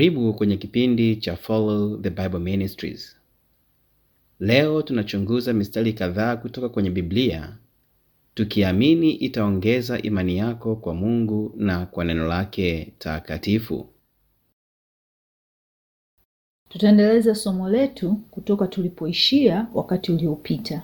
Karibu kwenye kipindi cha Follow the Bible Ministries. Leo tunachunguza mistari kadhaa kutoka kwenye Biblia tukiamini itaongeza imani yako kwa Mungu na kwa neno lake takatifu. Tutaendeleza somo letu kutoka tulipoishia wakati uliopita.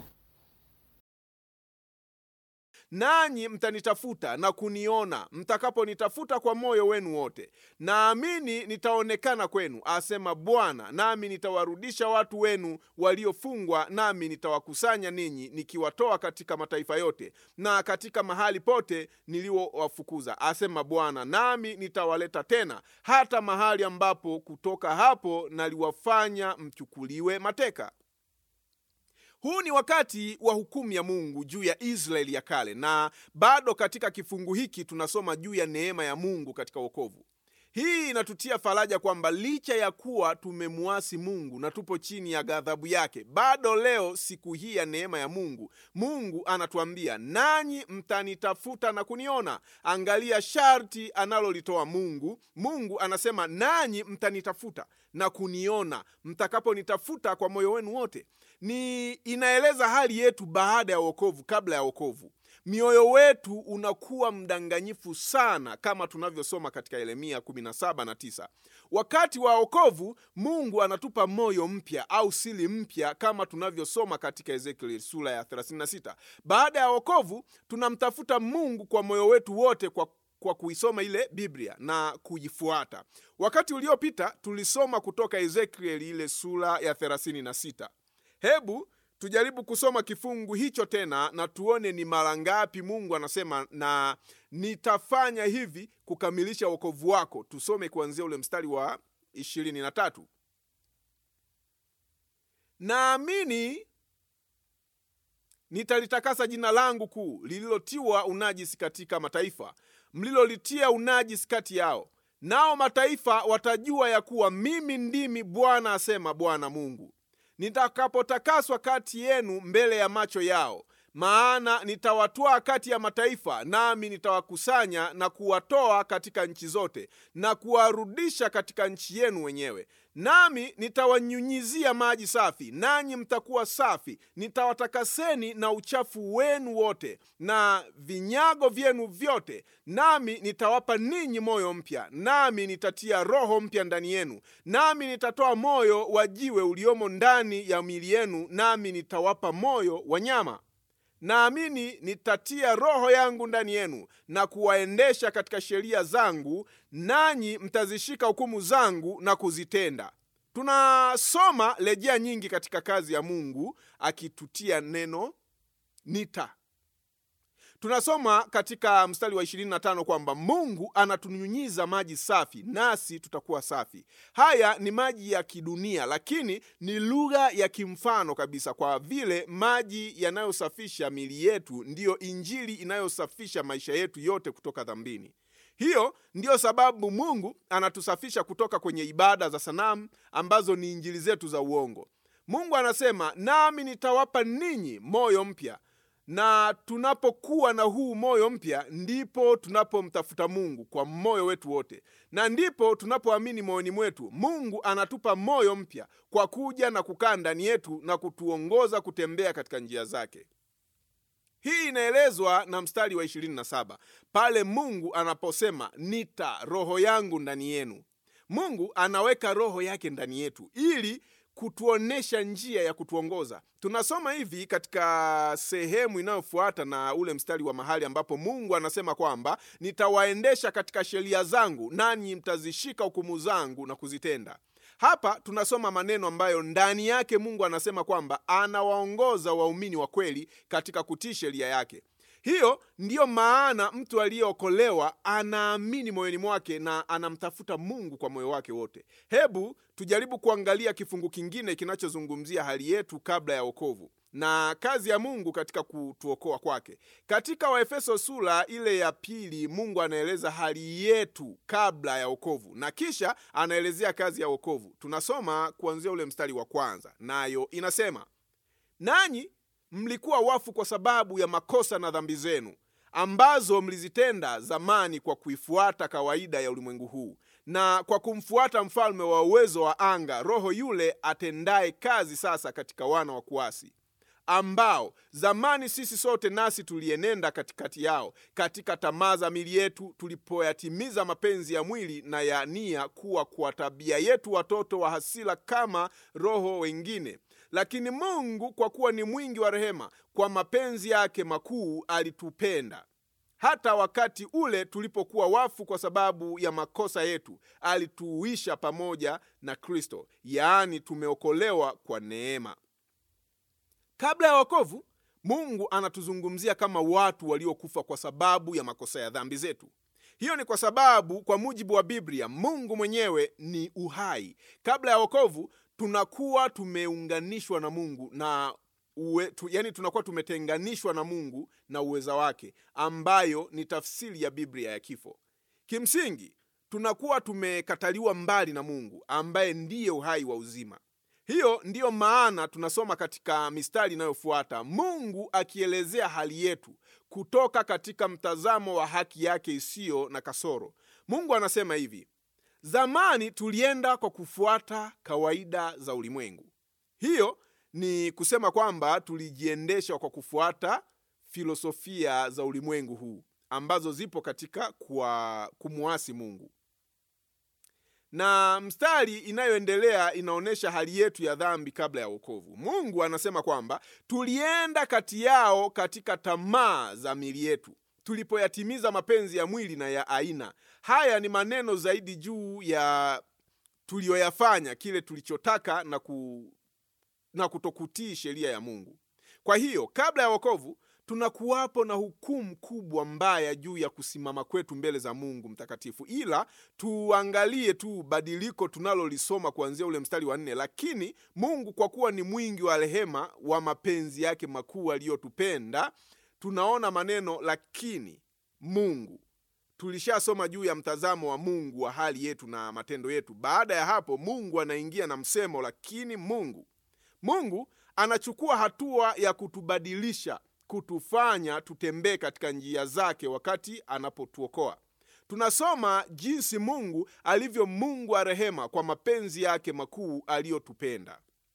nanyi mtanitafuta na kuniona mtakaponitafuta kwa moyo wenu wote. Naamini nitaonekana kwenu, asema Bwana, nami nitawarudisha watu wenu waliofungwa, nami nitawakusanya ninyi, nikiwatoa katika mataifa yote na katika mahali pote niliowafukuza, asema Bwana, nami nitawaleta tena hata mahali ambapo kutoka hapo naliwafanya mchukuliwe mateka. Huu ni wakati wa hukumu ya Mungu juu ya Israeli ya kale, na bado katika kifungu hiki tunasoma juu ya neema ya Mungu katika wokovu. Hii inatutia faraja kwamba licha ya kuwa tumemwasi Mungu na tupo chini ya ghadhabu yake, bado leo, siku hii ya neema ya Mungu, Mungu anatuambia nanyi mtanitafuta na kuniona. Angalia sharti analolitoa Mungu. Mungu anasema nanyi mtanitafuta na kuniona mtakaponitafuta kwa moyo wenu wote. Ni inaeleza hali yetu baada ya wokovu, kabla ya wokovu mioyo wetu unakuwa mdanganyifu sana, kama tunavyosoma katika Yeremia 17 na 9. Wakati wa wokovu Mungu anatupa moyo mpya au siri mpya, kama tunavyosoma katika Ezekiel sura ya 36. Baada ya wokovu tunamtafuta Mungu kwa moyo wetu wote kwa kwa kuisoma ile Biblia na kuifuata. Wakati uliopita tulisoma kutoka Ezekiel ile sura ya 36. Hebu tujaribu kusoma kifungu hicho tena na tuone ni mara ngapi Mungu anasema na nitafanya hivi kukamilisha wokovu wako. Tusome kuanzia ule mstari wa ishirini na tatu. Naamini nitalitakasa jina langu kuu lililotiwa unajisi katika mataifa, mlilolitia unajisi kati yao, nao mataifa watajua ya kuwa mimi ndimi Bwana, asema Bwana Mungu nitakapotakaswa kati yenu mbele ya macho yao. Maana nitawatwaa kati ya mataifa, nami nitawakusanya na kuwatoa katika nchi zote, na kuwarudisha katika nchi yenu wenyewe. Nami nitawanyunyizia maji safi, nanyi mtakuwa safi. Nitawatakaseni na uchafu wenu wote na vinyago vyenu vyote, nami nitawapa ninyi moyo mpya, nami nitatia roho mpya ndani yenu, nami nitatoa moyo wa jiwe uliomo ndani ya miili yenu, nami nitawapa moyo wa nyama naamini nitatia roho yangu ndani yenu na kuwaendesha katika sheria zangu, nanyi mtazishika hukumu zangu na kuzitenda. Tunasoma rejea nyingi katika kazi ya Mungu akitutia neno nita. Tunasoma katika mstari wa 25 kwamba Mungu anatunyunyiza maji safi nasi tutakuwa safi. Haya ni maji ya kidunia, lakini ni lugha ya kimfano kabisa, kwa vile maji yanayosafisha miili yetu ndiyo Injili inayosafisha maisha yetu yote kutoka dhambini. Hiyo ndiyo sababu Mungu anatusafisha kutoka kwenye ibada za sanamu ambazo ni injili zetu za uongo. Mungu anasema, nami nitawapa ninyi moyo mpya na tunapokuwa na huu moyo mpya ndipo tunapomtafuta Mungu kwa moyo wetu wote, na ndipo tunapoamini moyoni mwetu Mungu anatupa moyo mpya kwa kuja na kukaa ndani yetu na kutuongoza kutembea katika njia zake. Hii inaelezwa na mstari wa 27 pale Mungu anaposema nita roho yangu ndani yenu. Mungu anaweka roho yake ndani yetu ili kutuonesha njia ya kutuongoza. Tunasoma hivi katika sehemu inayofuata na ule mstari wa mahali ambapo Mungu anasema kwamba nitawaendesha katika sheria zangu, nanyi mtazishika hukumu zangu na kuzitenda. Hapa tunasoma maneno ambayo ndani yake Mungu anasema kwamba anawaongoza waumini wa kweli katika kutii sheria yake. Hiyo ndiyo maana mtu aliyeokolewa anaamini moyoni mwake na anamtafuta Mungu kwa moyo wake wote. Hebu tujaribu kuangalia kifungu kingine kinachozungumzia hali yetu kabla ya wokovu na kazi ya Mungu katika kutuokoa kwake. Katika Waefeso sura ile ya pili, Mungu anaeleza hali yetu kabla ya wokovu na kisha anaelezea kazi ya wokovu. Tunasoma kuanzia ule mstari wa kwanza, nayo inasema nanyi mlikuwa wafu kwa sababu ya makosa na dhambi zenu ambazo mlizitenda zamani kwa kuifuata kawaida ya ulimwengu huu na kwa kumfuata mfalme wa uwezo wa anga, roho yule atendaye kazi sasa katika wana wa kuasi ambao zamani sisi sote nasi tulienenda katikati yao katika tamaa za mili yetu, tulipoyatimiza mapenzi ya mwili na ya nia, kuwa kwa tabia yetu watoto wa hasira kama roho wengine. Lakini Mungu kwa kuwa ni mwingi wa rehema, kwa mapenzi yake makuu alitupenda hata wakati ule tulipokuwa wafu kwa sababu ya makosa yetu, alituuisha pamoja na Kristo, yaani tumeokolewa kwa neema. Kabla ya wokovu, Mungu anatuzungumzia kama watu waliokufa kwa sababu ya makosa ya dhambi zetu. Hiyo ni kwa sababu kwa mujibu wa Biblia, Mungu mwenyewe ni uhai. Kabla ya wokovu, tunakuwa tumeunganishwa na Mungu na uwe, tu, yani tunakuwa tumetenganishwa na Mungu na uweza wake, ambayo ni tafsiri ya Biblia ya kifo. Kimsingi, tunakuwa tumekataliwa mbali na Mungu ambaye ndiye uhai wa uzima. Hiyo ndiyo maana tunasoma katika mistari inayofuata Mungu akielezea hali yetu kutoka katika mtazamo wa haki yake isiyo na kasoro. Mungu anasema hivi: zamani tulienda kwa kufuata kawaida za ulimwengu. Hiyo ni kusema kwamba tulijiendesha kwa kufuata filosofia za ulimwengu huu ambazo zipo katika kwa kumwasi Mungu na mstari inayoendelea inaonyesha hali yetu ya dhambi kabla ya wokovu. Mungu anasema kwamba tulienda kati yao katika tamaa za mili yetu, tulipoyatimiza mapenzi ya mwili na ya aina. Haya ni maneno zaidi juu ya tuliyoyafanya, kile tulichotaka na, ku, na kutokutii sheria ya Mungu. Kwa hiyo kabla ya wokovu tunakuwapo na hukumu kubwa mbaya juu ya kusimama kwetu mbele za Mungu mtakatifu. Ila tuangalie tu badiliko tunalolisoma kuanzia ule mstari wa nne. Lakini Mungu kwa kuwa ni mwingi wa rehema, wa mapenzi yake makuu aliyotupenda. Tunaona maneno lakini Mungu. Tulishasoma juu ya mtazamo wa Mungu wa hali yetu na matendo yetu. Baada ya hapo, Mungu anaingia na msemo lakini Mungu. Mungu anachukua hatua ya kutubadilisha kutufanya tutembee katika njia zake wakati anapotuokoa. Tunasoma jinsi Mungu alivyo Mungu wa rehema kwa mapenzi yake makuu aliyotupenda,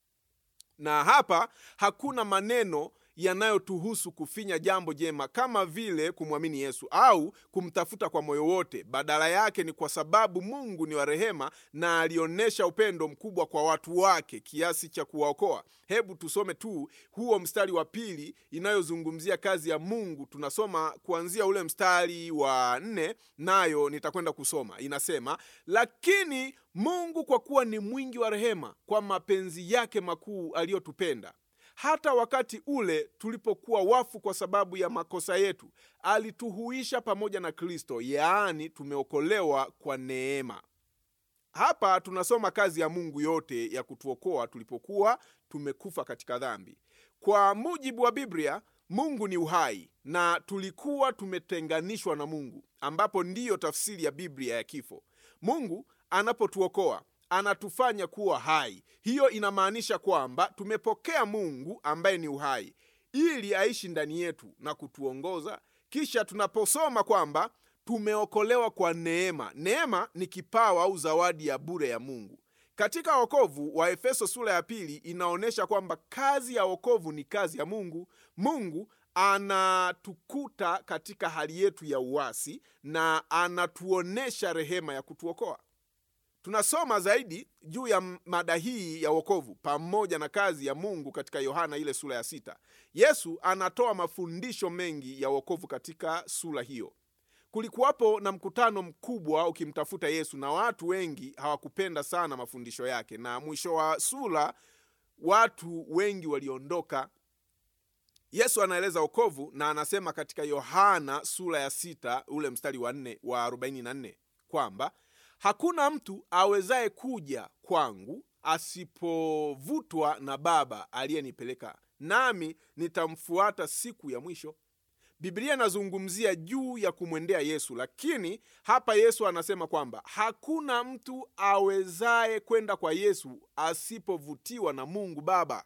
na hapa hakuna maneno yanayotuhusu kufinya jambo jema kama vile kumwamini Yesu au kumtafuta kwa moyo wote. Badala yake ni kwa sababu Mungu ni wa rehema na alionyesha upendo mkubwa kwa watu wake kiasi cha kuwaokoa. Hebu tusome tu huo mstari wa pili inayozungumzia kazi ya Mungu. Tunasoma kuanzia ule mstari wa nne, nayo nitakwenda kusoma. Inasema, lakini Mungu kwa kuwa ni mwingi wa rehema, kwa mapenzi yake makuu aliyotupenda hata wakati ule tulipokuwa wafu kwa sababu ya makosa yetu, alituhuisha pamoja na Kristo, yaani tumeokolewa kwa neema. Hapa tunasoma kazi ya Mungu yote ya kutuokoa tulipokuwa tumekufa katika dhambi. Kwa mujibu wa Biblia, Mungu ni uhai na tulikuwa tumetenganishwa na Mungu, ambapo ndiyo tafsiri ya Biblia ya kifo. Mungu anapotuokoa anatufanya kuwa hai. Hiyo inamaanisha kwamba tumepokea Mungu ambaye ni uhai ili aishi ndani yetu na kutuongoza. Kisha tunaposoma kwamba tumeokolewa kwa neema, neema ni kipawa au zawadi ya bure ya Mungu. Katika wokovu wa Efeso sura ya pili inaonyesha kwamba kazi ya wokovu ni kazi ya Mungu. Mungu anatukuta katika hali yetu ya uasi na anatuonesha rehema ya kutuokoa. Tunasoma zaidi juu ya mada hii ya wokovu pamoja na kazi ya Mungu katika Yohana ile sura ya sita. Yesu anatoa mafundisho mengi ya wokovu katika sura hiyo. Kulikuwapo na mkutano mkubwa ukimtafuta Yesu na watu wengi hawakupenda sana mafundisho yake, na mwisho wa sura watu wengi waliondoka. Yesu anaeleza wokovu na anasema katika Yohana sura ya sita ule mstari wa nne wa arobaini na nne kwamba hakuna mtu awezaye kuja kwangu asipovutwa na Baba aliyenipeleka, nami nitamfuata siku ya mwisho. Biblia inazungumzia juu ya kumwendea Yesu, lakini hapa Yesu anasema kwamba hakuna mtu awezaye kwenda kwa Yesu asipovutiwa na Mungu Baba.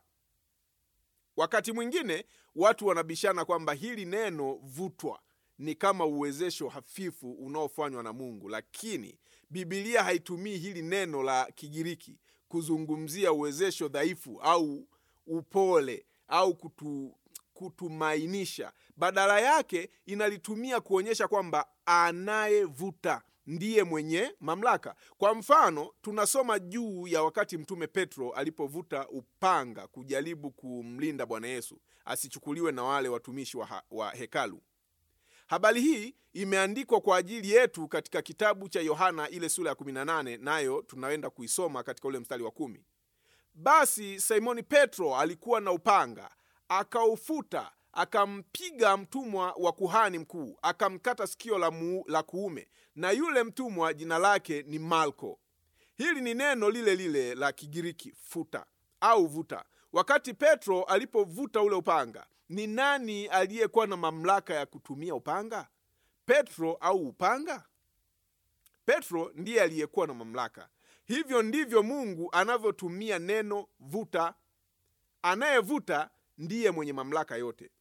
Wakati mwingine watu wanabishana kwamba hili neno vutwa ni kama uwezesho hafifu unaofanywa na Mungu, lakini bibilia haitumii hili neno la kigiriki kuzungumzia uwezesho dhaifu au upole au kutu, kutumainisha badala yake inalitumia kuonyesha kwamba anayevuta ndiye mwenye mamlaka kwa mfano tunasoma juu ya wakati mtume petro alipovuta upanga kujaribu kumlinda bwana yesu asichukuliwe na wale watumishi wa, ha, wa hekalu habari hii imeandikwa kwa ajili yetu katika kitabu cha yohana ile sura ya 18 nayo tunaenda kuisoma katika ule mstari wa kumi basi simoni petro alikuwa na upanga akaufuta akampiga mtumwa wa kuhani mkuu akamkata sikio la, mu, la kuume na yule mtumwa jina lake ni malko hili ni neno lile lile la kigiriki futa au vuta wakati petro alipovuta ule upanga ni nani aliyekuwa na mamlaka ya kutumia upanga petro au upanga petro ndiye aliyekuwa na mamlaka hivyo ndivyo mungu anavyotumia neno vuta anayevuta ndiye mwenye mamlaka yote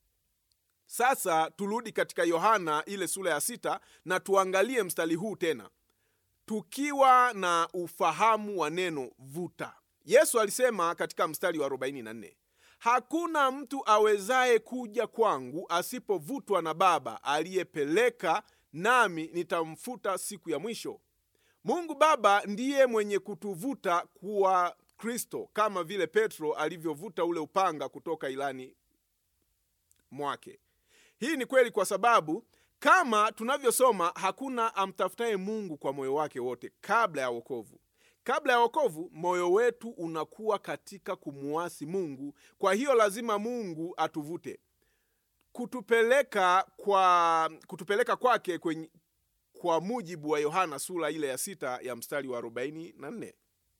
sasa turudi katika yohana ile sura ya sita na tuangalie mstari huu tena tukiwa na ufahamu wa neno vuta yesu alisema katika mstari wa 44 hakuna mtu awezaye kuja kwangu asipovutwa na baba aliyepeleka nami nitamfuta siku ya mwisho mungu baba ndiye mwenye kutuvuta kuwa kristo kama vile petro alivyovuta ule upanga kutoka ilani mwake hii ni kweli kwa sababu kama tunavyosoma hakuna amtafutaye mungu kwa moyo wake wote kabla ya wokovu kabla ya wokovu moyo wetu unakuwa katika kumuasi mungu kwa hiyo lazima mungu atuvute kutupeleka kwa kutupeleka kwake kwenye, kwa mujibu wa yohana sura ile ya sita ya mstari wa 44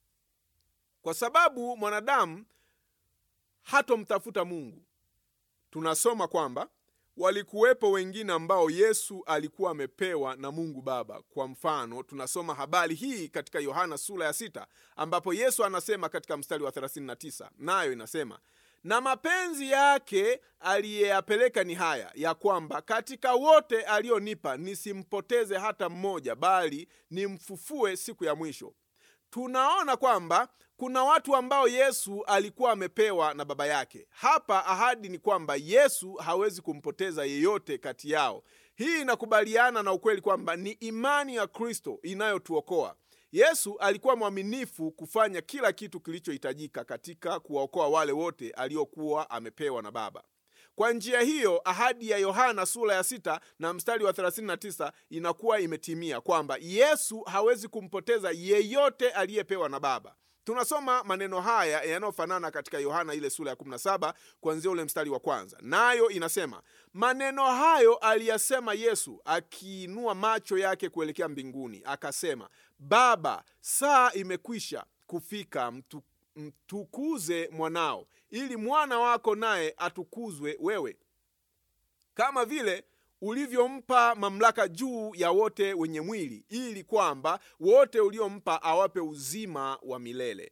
kwa sababu mwanadamu hatomtafuta mungu tunasoma kwamba walikuwepo wengine ambao yesu alikuwa amepewa na mungu baba kwa mfano tunasoma habari hii katika yohana sura ya sita ambapo yesu anasema katika mstari wa 39 nayo inasema na mapenzi yake aliyeyapeleka ni haya ya kwamba katika wote aliyonipa nisimpoteze hata mmoja bali nimfufue siku ya mwisho tunaona kwamba kuna watu ambao yesu alikuwa amepewa na baba yake hapa ahadi ni kwamba yesu hawezi kumpoteza yeyote kati yao hii inakubaliana na ukweli kwamba ni imani ya kristo inayotuokoa yesu alikuwa mwaminifu kufanya kila kitu kilichohitajika katika kuwaokoa wale wote aliokuwa amepewa na baba kwa njia hiyo ahadi ya yohana sura ya sita na mstari wa 39 inakuwa imetimia kwamba yesu hawezi kumpoteza yeyote aliyepewa na baba tunasoma maneno haya yanayofanana katika yohana ile sura ya 17 kuanzia ule mstari wa kwanza nayo inasema maneno hayo aliyasema yesu akiinua macho yake kuelekea mbinguni akasema baba saa imekwisha kufika mtu, mtukuze mwanao ili mwana wako naye atukuzwe wewe kama vile ulivyompa mamlaka juu ya wote wenye mwili ili kwamba wote uliompa awape uzima wa milele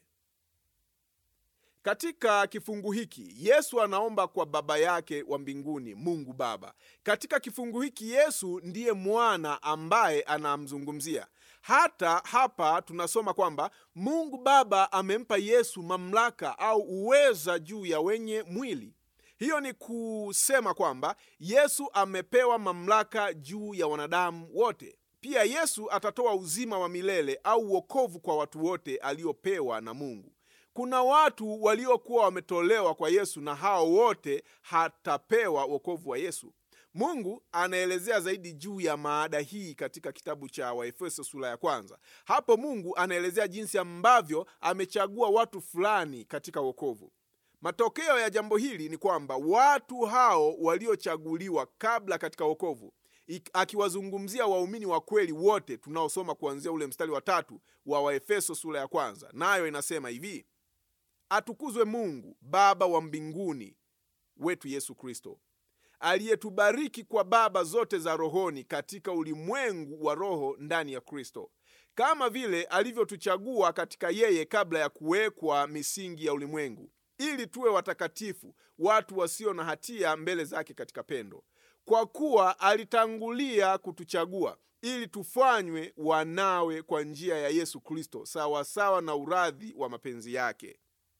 katika kifungu hiki yesu anaomba kwa baba yake wa mbinguni mungu baba katika kifungu hiki yesu ndiye mwana ambaye anamzungumzia hata hapa tunasoma kwamba mungu baba amempa yesu mamlaka au uweza juu ya wenye mwili hiyo ni kusema kwamba yesu amepewa mamlaka juu ya wanadamu wote pia yesu atatoa uzima wa milele au uokovu kwa watu wote aliopewa na mungu kuna watu waliokuwa wametolewa kwa yesu na hao wote hatapewa wokovu wa yesu mungu anaelezea zaidi juu ya maada hii katika kitabu cha waefeso sura ya kwanza hapo mungu anaelezea jinsi ambavyo amechagua watu fulani katika wokovu matokeo ya jambo hili ni kwamba watu hao waliochaguliwa kabla katika wokovu akiwazungumzia waumini wa kweli wote tunaosoma kuanzia ule mstari wa tatu wa waefeso sura ya kwanza nayo inasema hivi atukuzwe mungu baba wa mbinguni wetu yesu kristo aliyetubariki kwa baba zote za rohoni katika ulimwengu wa roho ndani ya kristo kama vile alivyotuchagua katika yeye kabla ya kuwekwa misingi ya ulimwengu ili tuwe watakatifu watu wasio na hatia mbele zake katika pendo kwa kuwa alitangulia kutuchagua ili tufanywe wanawe kwa njia ya Yesu Kristo, sawasawa na uradhi wa mapenzi yake.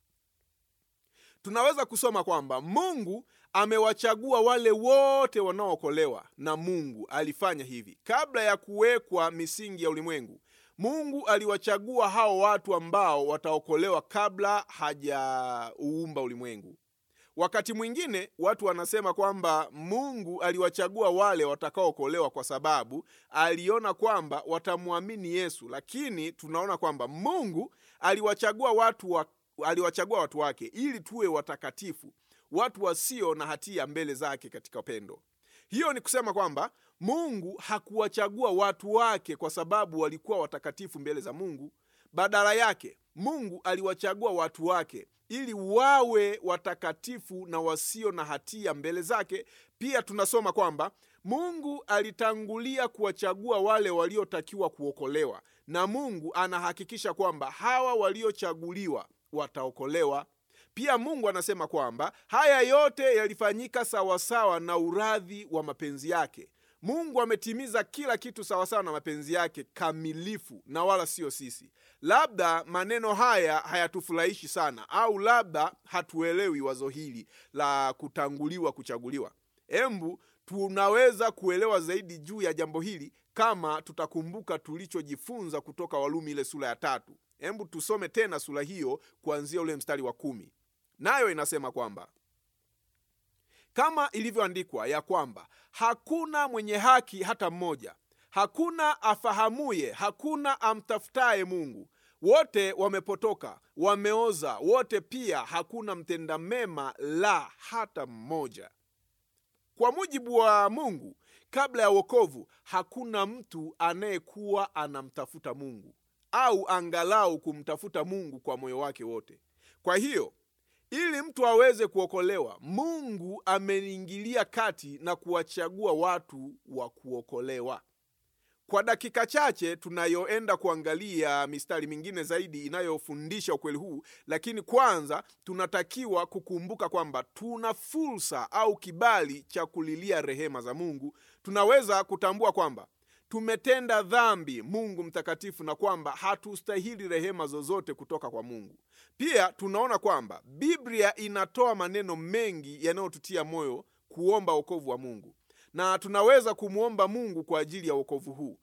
Tunaweza kusoma kwamba Mungu amewachagua wale wote wanaookolewa, na Mungu alifanya hivi kabla ya kuwekwa misingi ya ulimwengu. Mungu aliwachagua hao watu ambao wataokolewa kabla hajauumba ulimwengu. Wakati mwingine watu wanasema kwamba Mungu aliwachagua wale watakaookolewa kwa sababu aliona kwamba watamwamini Yesu, lakini tunaona kwamba Mungu aliwachagua watu wa, aliwachagua watu wake ili tuwe watakatifu, watu wasio na hatia mbele zake katika upendo. Hiyo ni kusema kwamba Mungu hakuwachagua watu wake kwa sababu walikuwa watakatifu mbele za Mungu. Badala yake, Mungu aliwachagua watu wake ili wawe watakatifu na wasio na hatia mbele zake. Pia tunasoma kwamba Mungu alitangulia kuwachagua wale waliotakiwa kuokolewa, na Mungu anahakikisha kwamba hawa waliochaguliwa wataokolewa. Pia Mungu anasema kwamba haya yote yalifanyika sawasawa na uradhi wa mapenzi yake. Mungu ametimiza kila kitu sawasawa na mapenzi yake kamilifu, na wala sio sisi. Labda maneno haya hayatufurahishi sana, au labda hatuelewi wazo hili la kutanguliwa kuchaguliwa. Embu tunaweza kuelewa zaidi juu ya jambo hili kama tutakumbuka tulichojifunza kutoka Warumi ile sura ya tatu. Embu tusome tena sura hiyo kuanzia ule mstari wa kumi, nayo inasema kwamba kama ilivyoandikwa ya kwamba hakuna mwenye haki hata mmoja, hakuna afahamuye, hakuna amtafutaye Mungu. Wote wamepotoka, wameoza wote, pia hakuna mtenda mema, la hata mmoja. Kwa mujibu wa Mungu, kabla ya wokovu hakuna mtu anayekuwa anamtafuta Mungu au angalau kumtafuta Mungu kwa moyo wake wote. Kwa hiyo ili mtu aweze kuokolewa, Mungu ameingilia kati na kuwachagua watu wa kuokolewa. Kwa dakika chache tunayoenda kuangalia mistari mingine zaidi inayofundisha ukweli huu, lakini kwanza tunatakiwa kukumbuka kwamba tuna fursa au kibali cha kulilia rehema za Mungu. Tunaweza kutambua kwamba tumetenda dhambi Mungu mtakatifu na kwamba hatustahili rehema zozote kutoka kwa Mungu. Pia tunaona kwamba Biblia inatoa maneno mengi yanayotutia moyo kuomba wokovu wa Mungu, na tunaweza kumwomba Mungu kwa ajili ya wokovu huu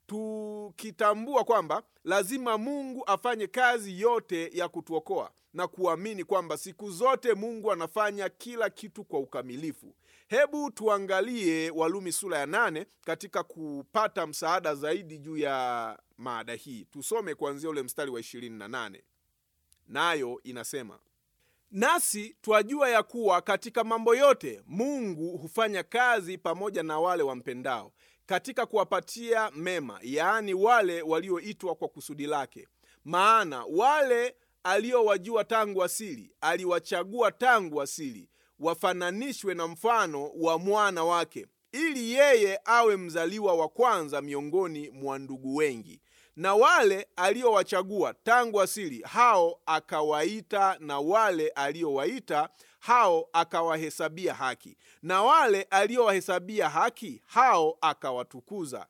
tukitambua kwamba lazima Mungu afanye kazi yote ya kutuokoa na kuamini kwamba siku zote Mungu anafanya kila kitu kwa ukamilifu. Hebu tuangalie Walumi sura ya nane katika kupata msaada zaidi juu ya maada hii. Tusome kuanzia ule mstari wa ishirini na nane nayo inasema nasi twajua ya kuwa katika mambo yote Mungu hufanya kazi pamoja na wale wampendao, katika kuwapatia mema, yaani wale walioitwa kwa kusudi lake. Maana wale aliowajua tangu asili, aliwachagua tangu asili, wafananishwe na mfano wa mwana wake, ili yeye awe mzaliwa wa kwanza miongoni mwa ndugu wengi na wale aliowachagua tangu asili hao akawaita, na wale aliowaita hao akawahesabia haki, na wale aliowahesabia haki hao akawatukuza.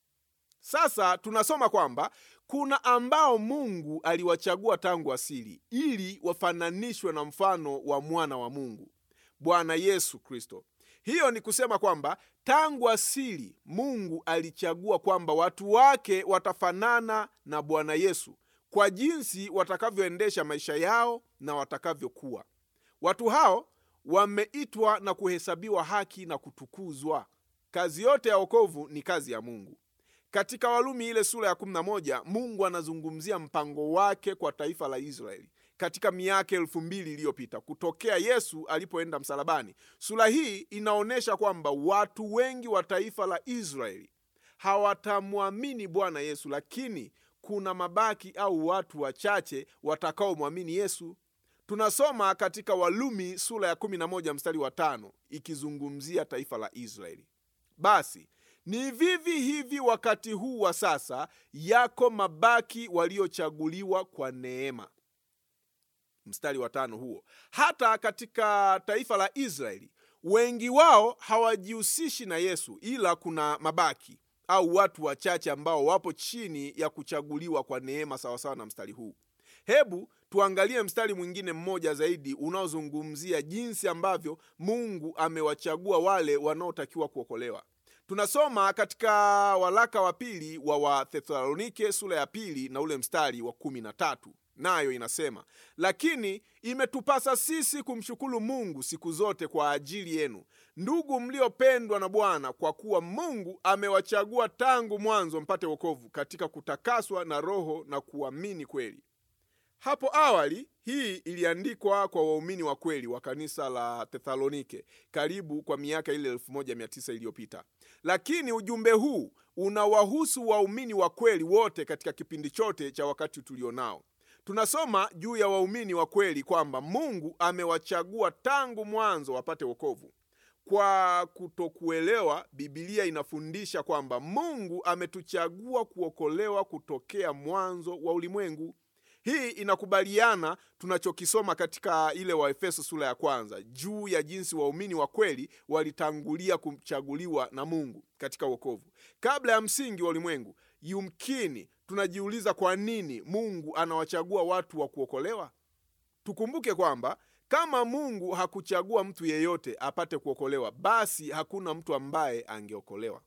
Sasa tunasoma kwamba kuna ambao Mungu aliwachagua tangu asili ili wafananishwe na mfano wa mwana wa Mungu, Bwana Yesu Kristo. Hiyo ni kusema kwamba tangu asili Mungu alichagua kwamba watu wake watafanana na Bwana Yesu kwa jinsi watakavyoendesha maisha yao na watakavyokuwa. Watu hao wameitwa na kuhesabiwa haki na kutukuzwa. Kazi yote ya wokovu ni kazi ya Mungu. Katika Warumi ile sura ya 11 Mungu anazungumzia mpango wake kwa taifa la Israeli katika miaka elfu mbili iliyopita kutokea Yesu alipoenda msalabani. Sura hii inaonyesha kwamba watu wengi wa taifa la Israeli hawatamwamini Bwana Yesu, lakini kuna mabaki au watu wachache watakaomwamini Yesu. Tunasoma katika Walumi sura ya 11 mstari wa tano ikizungumzia taifa la Israeli. Basi ni vivi hivi wakati huu wa sasa, yako mabaki waliochaguliwa kwa neema mstari wa tano huo. Hata katika taifa la Israeli wengi wao hawajihusishi na Yesu, ila kuna mabaki au watu wachache ambao wapo chini ya kuchaguliwa kwa neema sawasawa na mstari huu hebu tuangalie mstari mwingine mmoja zaidi unaozungumzia jinsi ambavyo mungu amewachagua wale wanaotakiwa kuokolewa tunasoma katika waraka wa pili wa wathesalonike sura ya pili na ule mstari wa kumi na tatu nayo inasema lakini imetupasa sisi kumshukuru mungu siku zote kwa ajili yenu ndugu mliopendwa na bwana kwa kuwa mungu amewachagua tangu mwanzo mpate wokovu katika kutakaswa na roho na kuamini kweli hapo awali hii iliandikwa kwa waumini wa kweli wa kanisa la Thesalonike karibu kwa miaka ile 1900 iliyopita, lakini ujumbe huu unawahusu waumini wa kweli wote katika kipindi chote cha wakati tulionao. Tunasoma juu ya waumini wa kweli kwamba Mungu amewachagua tangu mwanzo wapate wokovu. Kwa kutokuelewa, Bibilia inafundisha kwamba Mungu ametuchagua kuokolewa kutokea mwanzo wa ulimwengu. Hii inakubaliana tunachokisoma katika ile Waefeso sura ya kwanza juu ya jinsi waumini wa kweli walitangulia kuchaguliwa na Mungu katika wokovu kabla ya msingi wa ulimwengu. Yumkini tunajiuliza kwa nini Mungu anawachagua watu wa kuokolewa. Tukumbuke kwamba kama Mungu hakuchagua mtu yeyote apate kuokolewa, basi hakuna mtu ambaye angeokolewa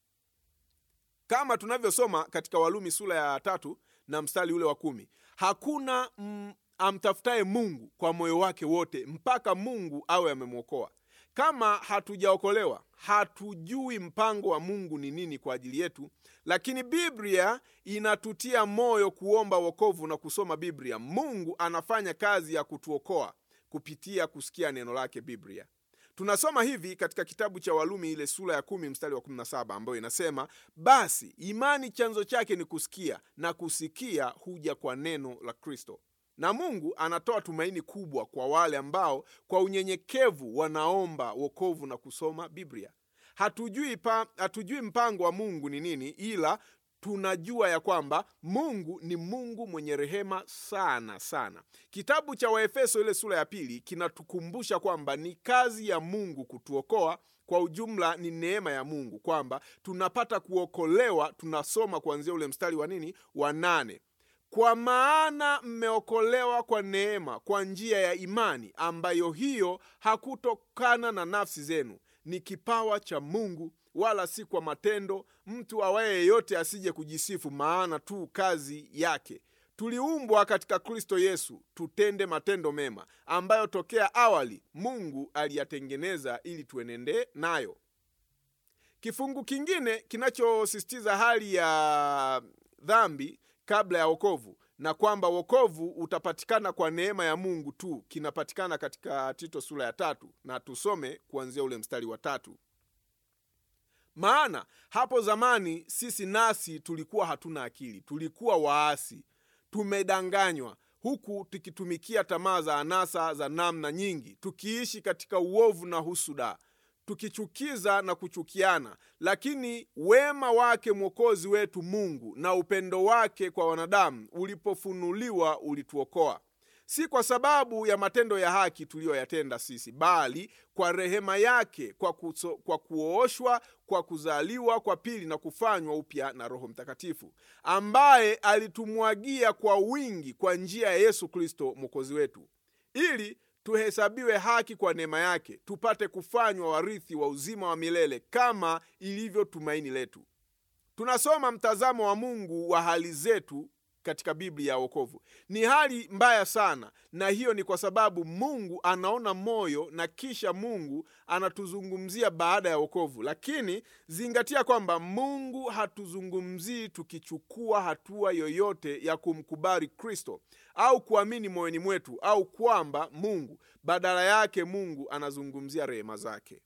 kama tunavyosoma katika Walumi sura ya tatu na mstari ule wa kumi hakuna mm, amtafutaye Mungu kwa moyo wake wote mpaka Mungu awe amemwokoa. Kama hatujaokolewa, hatujui mpango wa Mungu ni nini kwa ajili yetu, lakini Biblia inatutia moyo kuomba wokovu na kusoma Biblia. Mungu anafanya kazi ya kutuokoa kupitia kusikia neno lake Biblia. Tunasoma hivi katika kitabu cha Walumi ile sura ya kumi mstari wa 17 ambayo inasema, basi imani chanzo chake ni kusikia na kusikia huja kwa neno la Kristo. Na Mungu anatoa tumaini kubwa kwa wale ambao kwa unyenyekevu wanaomba wokovu na kusoma Biblia. Hatujui, pa, hatujui mpango wa Mungu ni nini, ila tunajua ya kwamba Mungu ni Mungu mwenye rehema sana sana. Kitabu cha Waefeso ile sura ya pili kinatukumbusha kwamba ni kazi ya Mungu kutuokoa. Kwa ujumla ni neema ya Mungu kwamba tunapata kuokolewa. Tunasoma kuanzia ule mstari wa nini wa nane kwa maana mmeokolewa kwa neema, kwa njia ya imani, ambayo hiyo hakutokana na nafsi zenu, ni kipawa cha Mungu, wala si kwa matendo, mtu awaye yeyote asije kujisifu, maana tu kazi yake. Tuliumbwa katika Kristo Yesu tutende matendo mema, ambayo tokea awali Mungu aliyatengeneza ili tuenende nayo. Kifungu kingine kinachosisitiza hali ya dhambi kabla ya wokovu na kwamba wokovu utapatikana kwa neema ya Mungu tu kinapatikana katika Tito sura ya tatu, na tusome kuanzia ule mstari wa tatu. Maana hapo zamani sisi nasi tulikuwa hatuna akili, tulikuwa waasi, tumedanganywa, huku tukitumikia tamaa za anasa za namna nyingi, tukiishi katika uovu na husuda tukichukiza na kuchukiana. Lakini wema wake Mwokozi wetu Mungu na upendo wake kwa wanadamu ulipofunuliwa ulituokoa, si kwa sababu ya matendo ya haki tuliyoyatenda sisi, bali kwa rehema yake, kwa, kuso, kwa kuoshwa kwa kuzaliwa kwa pili na kufanywa upya na Roho Mtakatifu, ambaye alitumwagia kwa wingi kwa njia ya Yesu Kristo Mwokozi wetu, ili tuhesabiwe haki kwa neema yake, tupate kufanywa warithi wa uzima wa milele kama ilivyo tumaini letu. Tunasoma mtazamo wa Mungu wa hali zetu katika Biblia ya wokovu. Ni hali mbaya sana, na hiyo ni kwa sababu Mungu anaona moyo na kisha Mungu anatuzungumzia baada ya wokovu. Lakini zingatia kwamba Mungu hatuzungumzii tukichukua hatua yoyote ya kumkubali Kristo au kuamini moyoni mwetu, au kwamba Mungu badala yake Mungu anazungumzia rehema zake.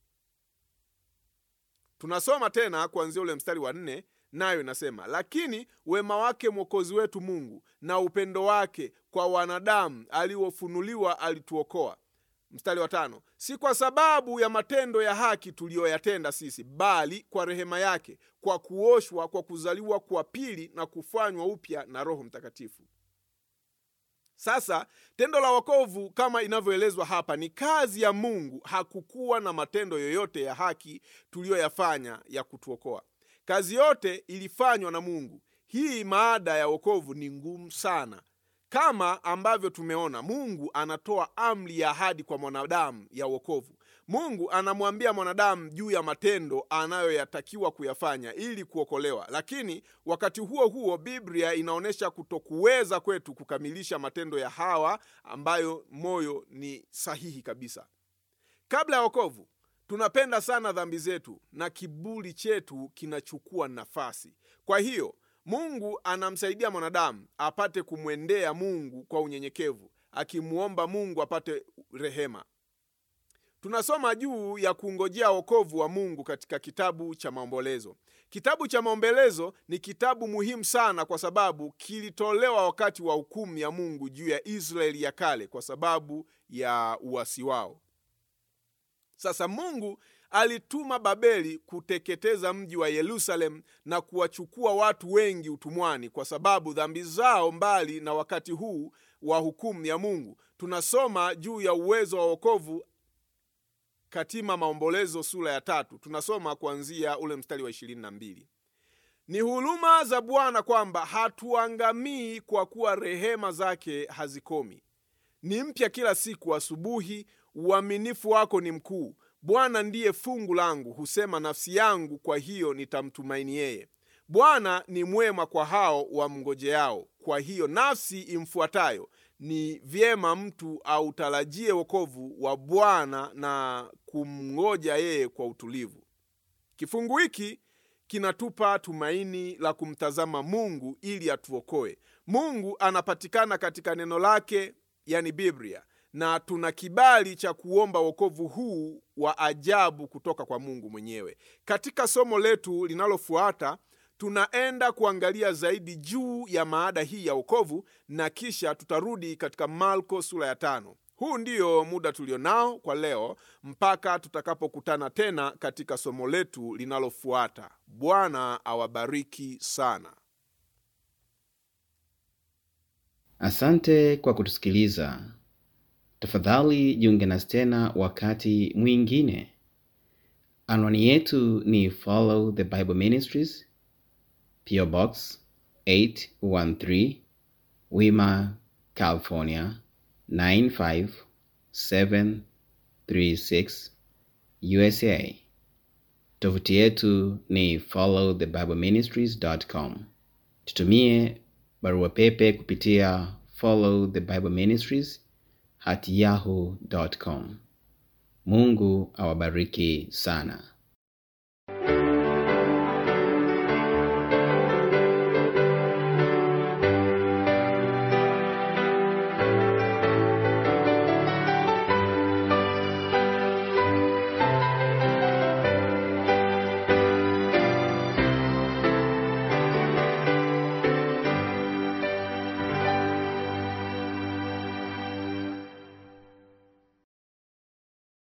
Tunasoma tena kuanzia ule mstari wa nne nayo inasema, lakini wema wake Mwokozi wetu Mungu na upendo wake kwa wanadamu aliofunuliwa alituokoa. Mstari wa tano, si kwa sababu ya matendo ya haki tuliyoyatenda sisi, bali kwa rehema yake, kwa kuoshwa kwa kuzaliwa kwa pili na kufanywa upya na Roho Mtakatifu. Sasa tendo la wokovu kama inavyoelezwa hapa ni kazi ya Mungu. Hakukuwa na matendo yoyote ya haki tuliyoyafanya ya kutuokoa. Kazi yote ilifanywa na Mungu. Hii maada ya wokovu ni ngumu sana. Kama ambavyo tumeona, Mungu anatoa amri ya ahadi kwa mwanadamu ya wokovu. Mungu anamwambia mwanadamu juu ya matendo anayoyatakiwa kuyafanya ili kuokolewa, lakini wakati huo huo Biblia inaonyesha kutokuweza kwetu kukamilisha matendo ya hawa ambayo moyo ni sahihi kabisa. Kabla ya wokovu, tunapenda sana dhambi zetu na kiburi chetu kinachukua nafasi. Kwa hiyo Mungu anamsaidia mwanadamu apate kumwendea Mungu kwa unyenyekevu, akimwomba Mungu apate rehema. Tunasoma juu ya kungojea wokovu wa Mungu katika kitabu cha Maombolezo. Kitabu cha Maombolezo ni kitabu muhimu sana kwa sababu kilitolewa wakati wa hukumu ya Mungu juu ya Israeli ya kale kwa sababu ya uasi wao. Sasa Mungu alituma Babeli kuteketeza mji wa Yerusalemu na kuwachukua watu wengi utumwani kwa sababu dhambi zao. Mbali na wakati huu wa hukumu ya Mungu, tunasoma juu ya uwezo wa wokovu katika Maombolezo sura ya tatu. Tunasoma kuanzia ule mstari wa ishirini na mbili. Ni huruma za Bwana kwamba hatuangamii, kwa kuwa rehema zake hazikomi, ni mpya kila siku asubuhi. Uaminifu wako ni mkuu. Bwana ndiye fungu langu, husema nafsi yangu, kwa hiyo nitamtumaini yeye. Bwana ni mwema kwa hao wamngojeao, kwa hiyo nafsi imfuatayo. Ni vyema mtu autarajie wokovu wa Bwana na kumngoja yeye kwa utulivu. Kifungu hiki kinatupa tumaini la kumtazama Mungu ili atuokoe. Mungu anapatikana katika neno lake, yani Biblia, na tuna kibali cha kuomba wokovu huu wa ajabu kutoka kwa Mungu mwenyewe. Katika somo letu linalofuata tunaenda kuangalia zaidi juu ya maada hii ya wokovu na kisha tutarudi katika Marko sura ya tano. Huu ndio muda tulionao kwa leo mpaka tutakapokutana tena katika somo letu linalofuata. Bwana awabariki sana. Asante kwa kutusikiliza. Tafadhali jiunge nasi tena wakati mwingine. Anwani yetu ni Follow the Bible Ministries, PO Box 813, Wima, California 95736, USA. Tovuti yetu ni followthebibleministries.com. Tutumie barua pepe kupitia follow the bible ministries at yahoo.com. Mungu awabariki sana.